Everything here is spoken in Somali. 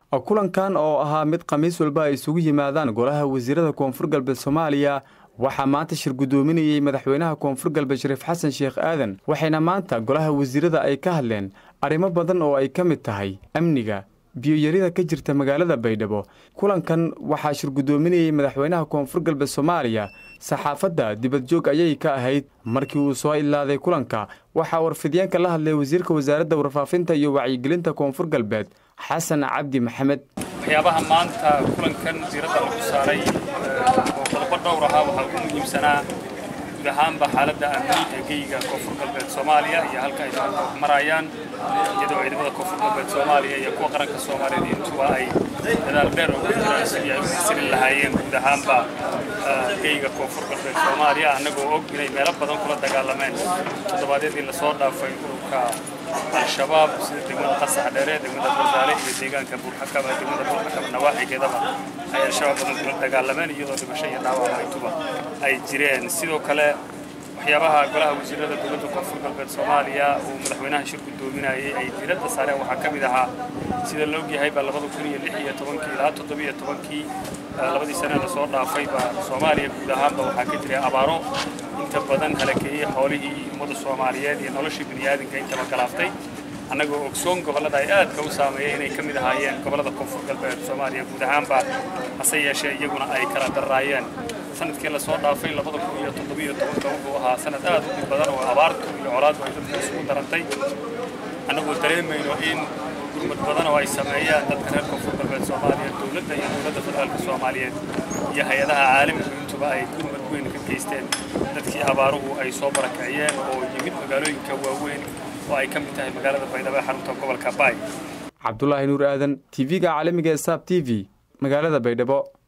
kulankan oo ahaa mid khamiis walba ay isugu yimaadaan golaha wasiirada koonfur galbeed soomaaliya waxaa maanta shir guddoominayey madaxweynaha koonfur galbeed shariif xasan sheekh aadan waxayna maanta golaha wasiirada ay ka hadleen arrimo badan oo ay ka mid tahay amniga biyoyarida ka jirta magaalada baydhabo kulankan waxaa shir guddoominayey madaxweynaha koonfur galbeed soomaaliya saxaafadda dibadjoog ayay ka ahayd markii uu soo ilaaday kulanka waxaa warfidyaenka la hadlay wasiirka wasaaradda warfaafinta iyo wacyigelinta koonfur galbeed xasan cabdi maxamed waxyaabaha maanta kulankan diiradda lagu saaray oo qodobo dhowr ahaa waxaa ugu muhiimsanaa guud ahaanba xaaladda amni ee geyga koonfur galbeed soomaaliya iyo halka ay maanta marayaan iyadoo ciidamada koonfur galbeed soomaaliya iyo kuwa qaranka soomaaliyeed intuba ay dadaal dheer ugu jiraan sidii ay u xasilin lahaayeen guud ahaanba geyga koonfur galbeed soomaaliya annagoo og inay meelo badan kula dagaalameen toddobaadyadii lasoo dhaafay ururka al-shabaab sida degmada qasax dheere degmada bardaale iyo deegaanka buurxakaba degmada buurxakaba nawaaxigeedaba ay al-shabaab badan kula dagaalameen iyadoo dhimasho iyo dhaawac intuba ay jireen sidoo kale waxyaabaha golaha wasiirada dowladda koonfur galbeed soomaaliya uu madaxweynaha shir guddoominayay ay diiradda saareen waxaa ka mid ahaa sida la ogyahay baa labada kun iyo lix iyo tobankii ilaa toddobiyo tobankii labadii sane lasoo dhaafayba soomaaliya guud ahaanba waxaa ka jiray abaaro inta badan halakeeyey xoolihii ummadda soomaaliyeed iyo noloshii bini'aadinka intaba galaaftay annagoo ogsoon gobollada ay aadka u saameeyey inay ka mid ahaayeen gobollada koonfur galbeed soomaaliya guud ahaanba hase yeeshee iyaguna ay kala darraayeen sanadkii lasoo dhaafay labada kun iyo toddobiyo tobanka wuxuu ahaa sanad aad u dhib badan oo abaartu iyo colaaddu ay dadka isugu darantay annagoo dareemayno in gurmad badan oo ay sameeyaan dadka reer koonfur galbeed soomaaliya dowladda iyo dowladda federaalka soomaaliyeed iyo hay-adaha caalamigu intuba ay gurmad weyn ka geysteen dadkii abaaruhu ay soo barakiciyeen oo yimid magaalooyinka waaweyn oo ay ka mid tahay magaalada baydhabo ee xarunta gobolka baay cabdulaahi nuur aadan tv-ga caalamiga ee saab t v magaalada baydhabo